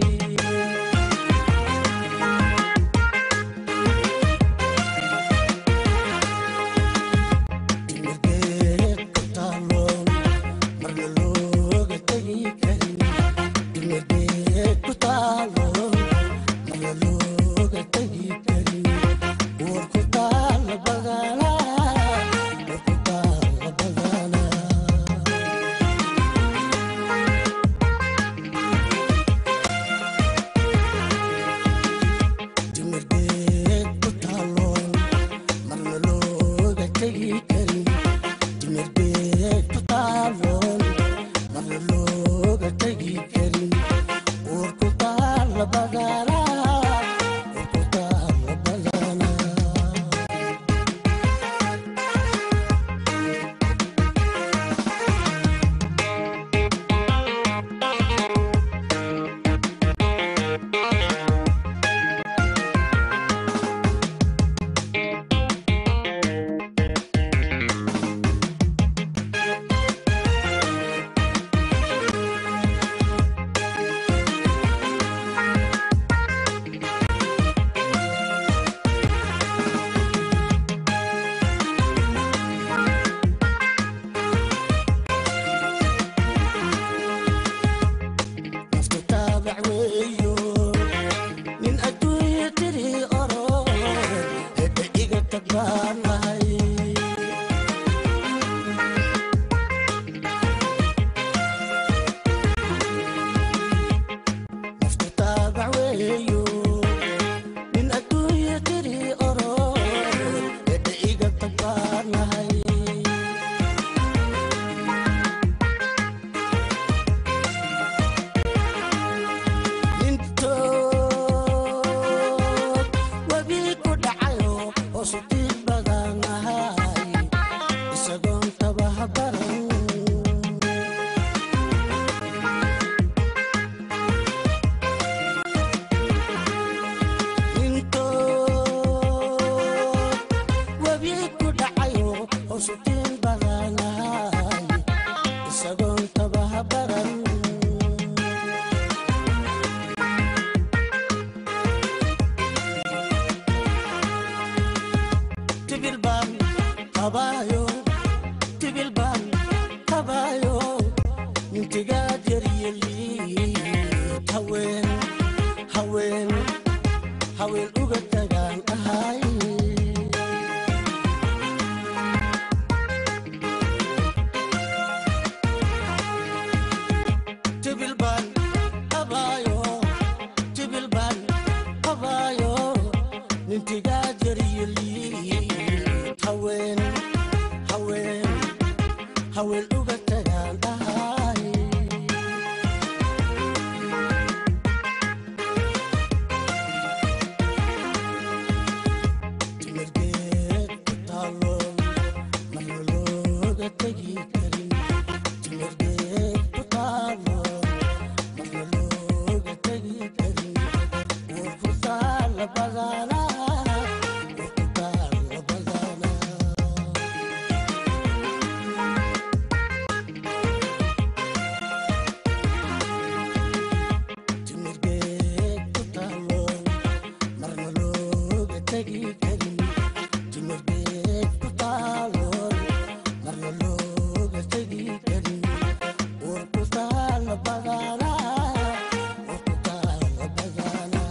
Dimirgeed ku taaloon, marna looga tegi karin. Dimirgeed ku taaloon, marna looga tegi karin. War ku taala badanaa, war ku taala badanaa. dimirgeed ku taaloon marna looga tegi karin dimirgeed ku taaloon marna looga tegi karin war ku taala badanaa war ku taala badanaa nafta taabac weeyo nin adduunya tiri oro hedhe iga tag baan lahay nafta taabac weeyo nin adduunya tiri oro hedhe iga tag baan lahay intood webi ku dhacayo oo sutiid badan ahay isagoon tabaha baran intood webi ku dhacayo oo sutiid badan ahay isagoon tabaha baran tibilban qabaayo tibilban qabaayo nintigaad yaryeli haween haween haween uga tagaan ahay tibilban qabaayo tibilban qabaayo nintigaad yaryeli haween haween haween uga tagaan ahay timirgeed ku taaloon marna looga tegi karin timirgeed ku taaloon marna looga tegi karin war ku taala badanaa karin timirbeed ku taaloon marna looga tegi karin war ku taala badanaa war ku taala badanaa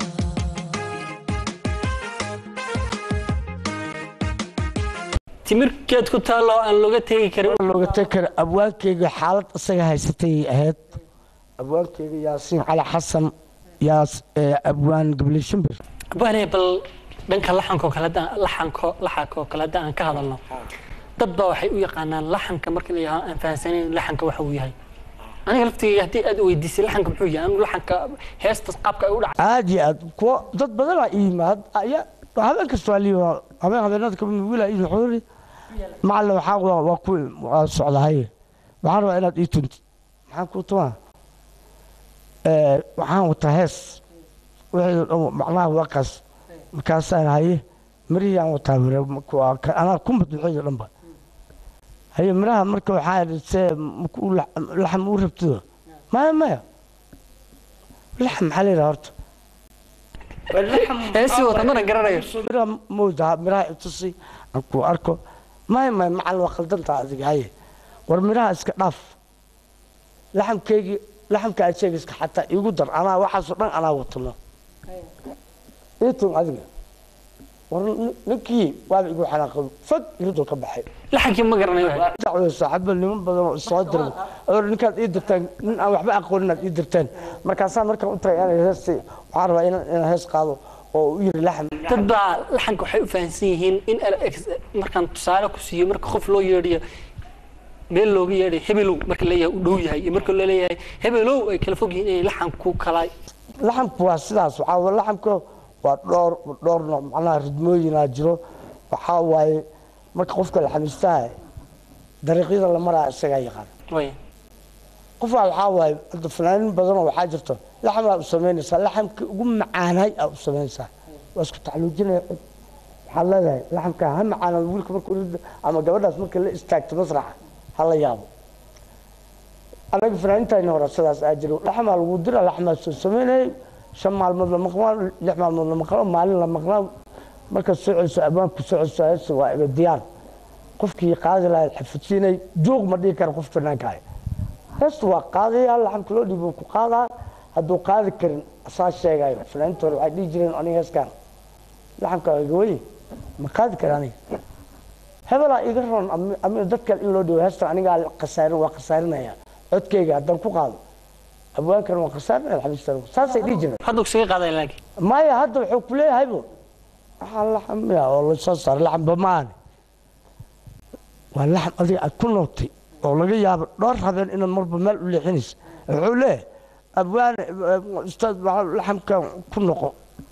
timirkeed ku taallo aan looga tegi karin looga tegi kara abwaankeyga xaalad isaga haysatay ahayd abwaankeyga yaasiin cali xasan yaas ee abwaan gabli shimbir abwaane bal dhanka laxanka oo kale haddaan laxanko laxanka oo kale haddaan aan ka hadalno dad baa waxay u yaqaanaan laxanka marka la yidhaahdo aan fahansanayn laxanka waxa uu yahay aniga laftigeyga haddii aad weydiisay laxanka muxuu yahay anu laxanka heestas qaabka ay u dhacay aad iyo aad kuwa dad badanaa ii yimaad aya habeen kasta waa liiba habeen habeenada kamid wiila ii xoori macalla waxaa waa waa ku waa socdahay waxaan rabaa inaad ii tuntid maxaan kuu tumaa ee waxaan wataa hees wixii dhan macnaha waa kaas markaasaan haye mirihii aan wataa mira waa ka- anaa kumbad wixii dhanba haye miraha marka waxaa idhi see maku laxam u rabtido maya maya laxam maxaa la yidhaha horta heesii wata mana garanayo miraha mooda miraha itusi aan ku arko maya maya macal waa khaldantaa adiga haye war miraha iska dhaaf laxamkeygii laxamka aad sheegayska xataa iigu dar anaa waxaasoo dhan anaa watano iitun adiga war nin- ninkii waaba igu xanaaqay fag iridoo ka baxay laxankii ma garanayo waxa. dacwada saaxiibo niman badan oo soo diray oo ninkaad ii dirtaan nin aan waxba aqoonin aad ii dirtaan markaasaa markaan u tagay inay heesti waxaan rabaa inaan inaan hees qaado oo u yiri laxam dad baa laxanka waxay u fahansan yihiin in al- ex- markaan tusaale ku siiyo marka qof loo yeedhiyo meel looga yeedhay hebelow marka leeyahay u dhow yahay iyo marka loo leeyahay hebelow ay kala fog yihiin inay laxanku kala laxamku waa sidaas waxaa wa- laxamka waa dhowr dhowr nooc macnaha ridmooyinaa jiro waxaa waaye marka qofka laxamistaha dariiqyada la maraa isagaa yaqaan way qofaa waxaa waaye hadda fanaanin badanoo waxaa jirto laxamaa u samaynaysaa laxamka ugu macaanay aa u samaynaysaa waa isku tacluujinaya cid waxaad leedahay laxamka ha macaanado wiilka marka uu- ama gabadhaas marka la istaagto masraxa ha la yaabo anaga fanaanintaayna hore sidaas aa jiro laxmaa lagu dira laxmaa soo samaynayay shan maalmood la maqnaa lix maalmood la maqnaa maalin la maqnaa markaad soo celiso abwaanku soo celiso heesta waa iga diyaar qofkii qaadi lahayd xafidsiinay joog ma dhihi kara qof fanaanka ah heestu waa qaadaya laxamka loo dhiibo ku qaadaa hadduu qaadi karin asaa sheegayo fanaaniinta hore waxay dhihi jireen aniga heeskaan laxamka waa iga wey ma qaadi kara aniga hebelaa iga roon ami- ami dadkan in loo dhiibo heestan anigaa khasaarin waa khasaarinaya codkeyga haddaan ku qaado abwaankan waa khasaarinaya xabiistan saasay dhihi jireen hadda kusaga qaadaya laakiin maya hadda wuxuu ku leeyahaybo waxaa laxamya oo lasoo saaray laxamba maane waa laxam adiga aad ku nootay oo laga yaabo dhowr habeen inaad marba meel u leexinaysa wuxuu leeyahay abwaane ustaad waxaa laxamkan ku noqo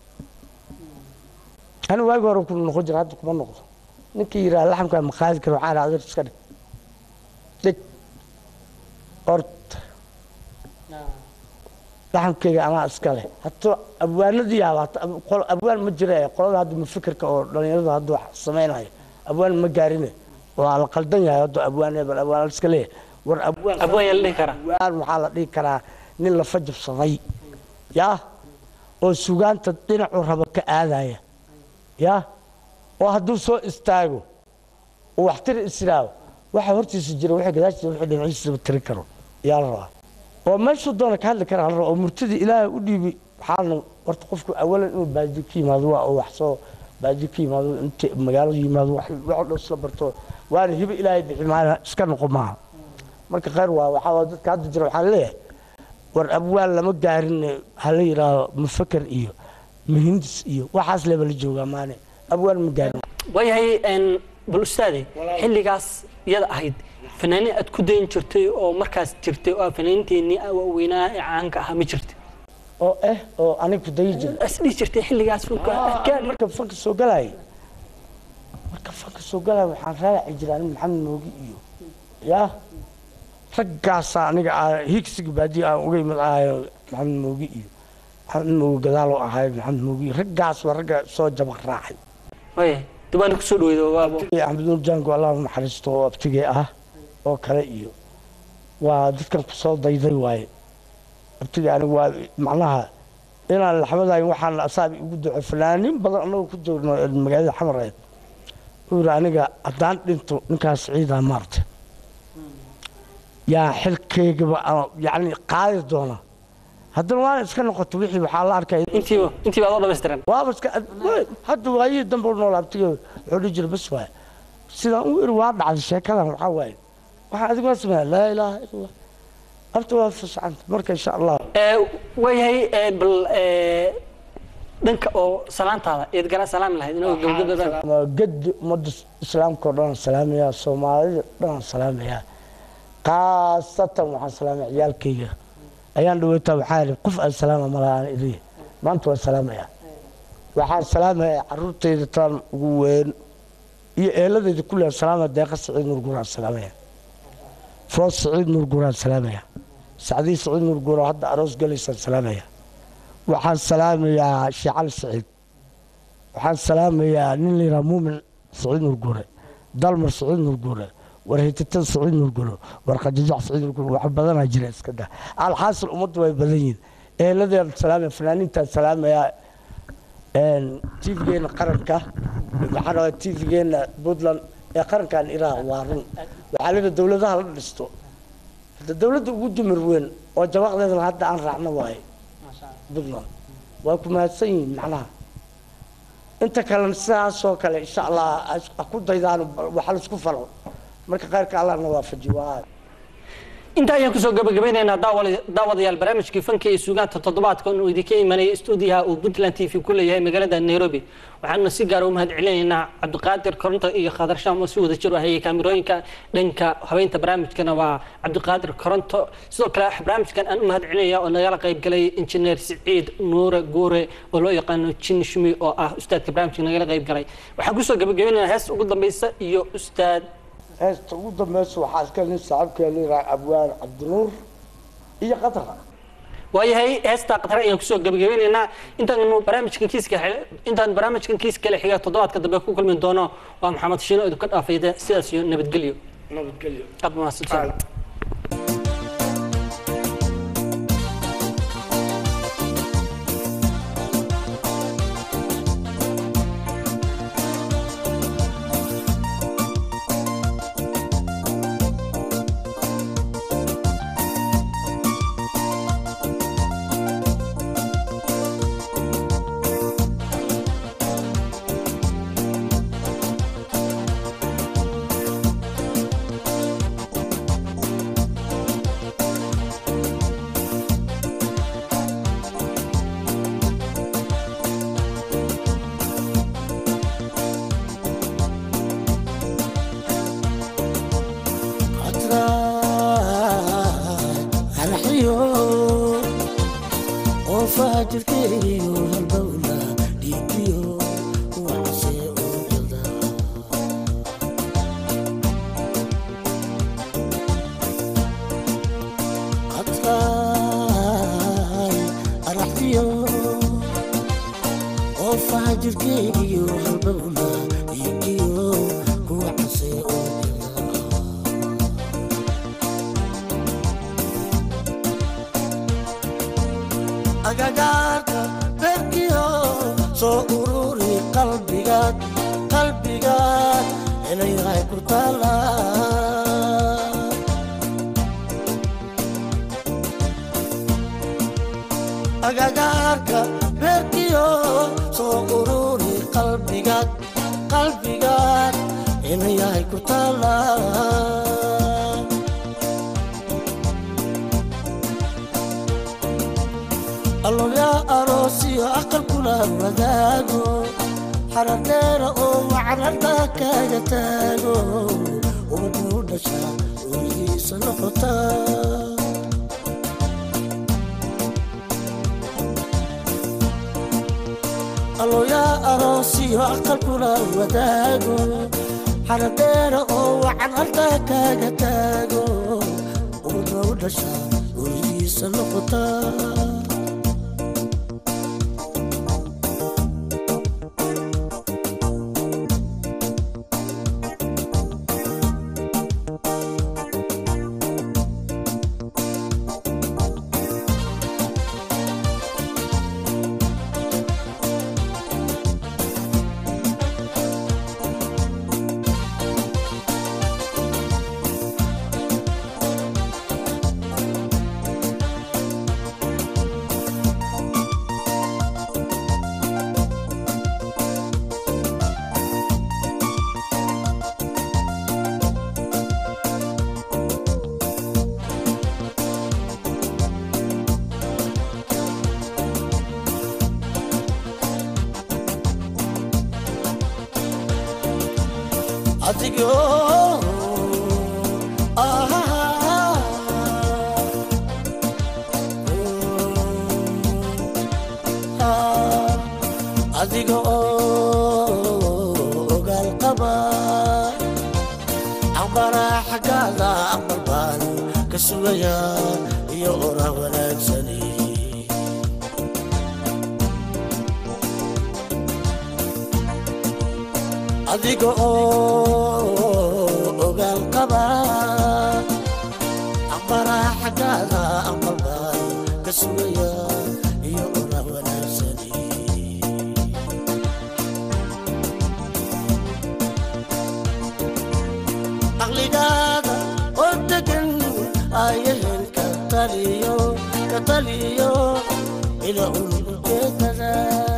ani waagi hore ku noqon jira hadda kuma noqdo ninkii yidhaha laxamkan ma qaadi karo waxaa adeer iska dhig dhig horta laxamkeyga anaa iska leh hataa abwaanadii yaaba abwaan ma jira ee qolada hadda mafikirka oo dhalinyarada hadda wax samaynayo abwaan ma gaarine waa la qaldan yahay hadda abwaan hebel abwaan iska leeyahay war abwaan abwaan yaa la dhihi karaa abwaan waxaa la dhihi karaa nin la fajabsaday yaa oo sugaanta dhinacuu raba ka aadaya yaa oo hadduu soo istaago uu waxtiri israago waxa hortiisa jira wixii gadaashiisa wixii dhinaciisaba tiri karo yaa la rabaa oo meeshuu doona ka hadli kara la rabaa oo murtidii ilaahay u dhiibi waxaana horta qofku awalan inuu baadi ka yimaado waa oo wax soo baadi ka yimaado inta magaalada yimaado wax wax dhan isla barto waana hibo ilaahay bixi maana iska noqo maaha marka khayr waa waxaa waa dadka hadda jira waxaan leeyahay war abwaan lama gaarin hala yidhaahdo mufaker iyo muhindis iyo waxaas leba la joogaa maane abwaan ma gaarin waayahay een, bal ustaade xilligaas iyada ahayd fanaaniin aad ku dayn jirtay oo markaas jirtay oo fanaaniinteennii waaweynaa ee caanka ahaa ma jirta oo eh oo aniga ku dayi jira as dhihi jirtay xilligaas funka adkaan marka fanka soo galay marka fanka soo galay waxaan raaci jiraa nin maxamed moogi iyo yaa raggaasaa aniga aa higsiga baadiya aan uga imid ahayo maxamed moogi iyo maxamed moogi gadaaloo ahayo maxamed moogi iyo raggaas waa ragga soo jabaq raacay waayahay dubaana kusoo dhaweydo waabo iyo axmed nuur jaango allah u naxariisto oo abtigee ah oo kale iyo waa dadkan kusoo dayday waaye abtigee anigu waa macnaha inaan laxmadayn waxaan asaabi igu duco fanaanin badan anagoo ku joogno magaalada xamareed uu yidhi aniga haddaan dhinto ninkaas ciidaa maarta yaa xilkaygaba aan yacni qaadi doona haddana waana iska noqoto wixii waxaa la arkaya intiiba intiiba adoo dhammaystiran waaba iska hadda waayihii dambe u nool abtiga wuxuu dhihi jira bas waay sidaan u iri waa dhacday sheekadan waxaa waaye waxaa adigu waa sameeya laa ilaaha ila allah abta waa fascanta marka insha allah Ee, waayahay ee, bal ee, dhanka oo salaantaada eed garaa salaami lahayd inagoo gabagabada Ama gedi ummadda islaamka oo dhan aan salaamayaa soomaalida dhan aan salaamayaa khaasatan waxaan salaamaya ciyaalkayga ayaan dhaweytaa waxaa yidhi qof aan salaama ma laha aan iliya maanta waan salaamayaa waxaan salaamayaa caruurtayda taan ugu weyn iyo eeladayda kulli aan salaamaya deeqa saciid nuur aan salaamaya foos saciid nuur aan salaamaya sacdii saciid nuur guura hadda aroos galaysaan salaamaya waxaan salaamayaa sheecali saciid waxaan salaamayaa nin la yidhaha muumin saciid nuur guure dalmar saciid nuur guure warhititan saciid nuur guure warqajajac saciid nuur guure wax badanaa jira iska dah alxaasil ummaddu way badan yihiin eeladean salaamaya fanaaniintaan salaamayaa tvgeena qaranka maxaa rabaa tvgeena puntland ee qarankan iraa waa run waxaa layidhi dowladaha la dhisto hadda dowladda ugu dumar weyn oo jabaqdeedana hadda aan raacno waaye puntland waa ku mahadsan yihiin macnaha inta kalena sidaasoo kale insha allah ha ku daydaan waxa laisku falo marka khayrka allahna waafaji waa intaa ayaan kusoo gabagabeynaynaa daawal- daawadayaal barnaamijkii fanka iyo suugaanta toddobaadka uu idinka imanayay stuudiyaha uu puntland t v ku leeyahay magaalada nairobi waxaana si gaara u mahad celinaynaa cabdiqaadir koronto iyo khadar shaam oo si wada jir u hayay kaamirooyinka dhanka habeynta barnaamijkana waa cabdiqaadir koronto sidoo kale barnaamijkan aan u mahad celinaya oo nagala qayb galay injineer siciid nuure guure oo loo yaqaano jin shumi oo ah ustaadka barnaamijka nagala qayb galay waxaan kusoo gabagabeynaynaa heesta ugu dambeysa iyo ustaad heesta ugu dambeysa waxaa iska nin saaxiibkee layidhaha abwaan cabdinuur iyo qadara waayahay heestaa qatar ayaan kusoo gabagabeynaynaa intaanu barnaamijkan kiiska xil- intaan barnaamijkan kiis kale xiga toddobaadka dambe ku kulmi doono waa maxamed shiino idinka dhaafayda sidaas iyo nabadgelyo nabadgelyo aad mahadsantahay arxiyo oo faajirkeeyo halbowla dhiigiyo wacse ucida qadray arxiyo oo faajirkeeyo halbowla dhiigiyo wacse ucida agagaarka beerkiyo soo ururi qalbigaad qalbigaad inayahay ku taala agagaarka beerkiyo soo ururi qalbigaad qalbigaad inayahay ku taala allolyaa aroosiyo aqal kula wadaago xaradheera oo wacararta kaaga taago ubaduu dhasha ooyihiisa noqota allolyaa aroosiyo aqal kula wadaago xaradheera oo wacararta kaaga taago ubaduu dhasha ooyihiisa noqota adigoo ah, ah, adiga oo ogaal qaba aqbalaa xaggaada aqbal baan ka sugaya iyo ora wanaagsani adiga oo ogaal qaba aqbalaa xaggaada aqbal baan ka sugaya iyo ora wanaagsani caqligaada oo degan ayahel ka taliyo ka taliyo ila un ujeedada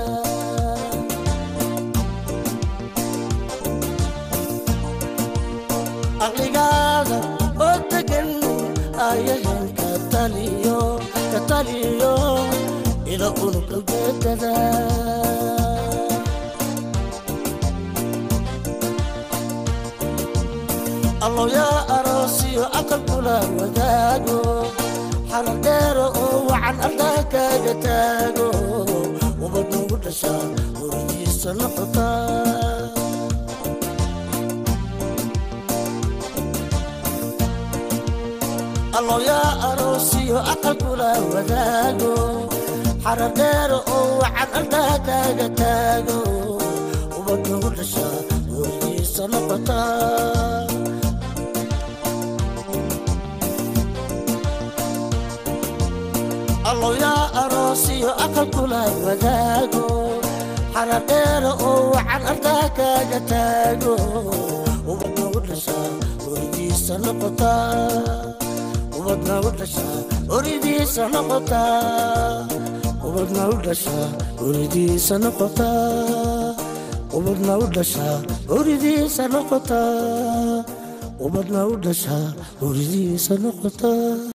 caqligaada oo degan ayahel ka taliyo ka taliyo ila un ujeedada allow yaa aroosiyo aqal kula wadaago xaladheero oo wacan ardaa kaaga taago ubad nugu dhashaa horigiisa noqota allow yaa aroosiyo aqal kula wadaago xaradheero oo wacan ardaa kaaga taago ubad nugu dhashaa horigiisa noqota allow yaa aroosiyo aqal kula wadaago xaradheero oo wacan ardaa kaaga taago ubad nagu dhashaa horidiisa noqota ubad nagu dhashaa horidiisa noqota ubad nagu dhashaa horidiisa noqota ubad nagu dhashaa horidiisa noqota ubad nagu dhashaa horidiisa noqota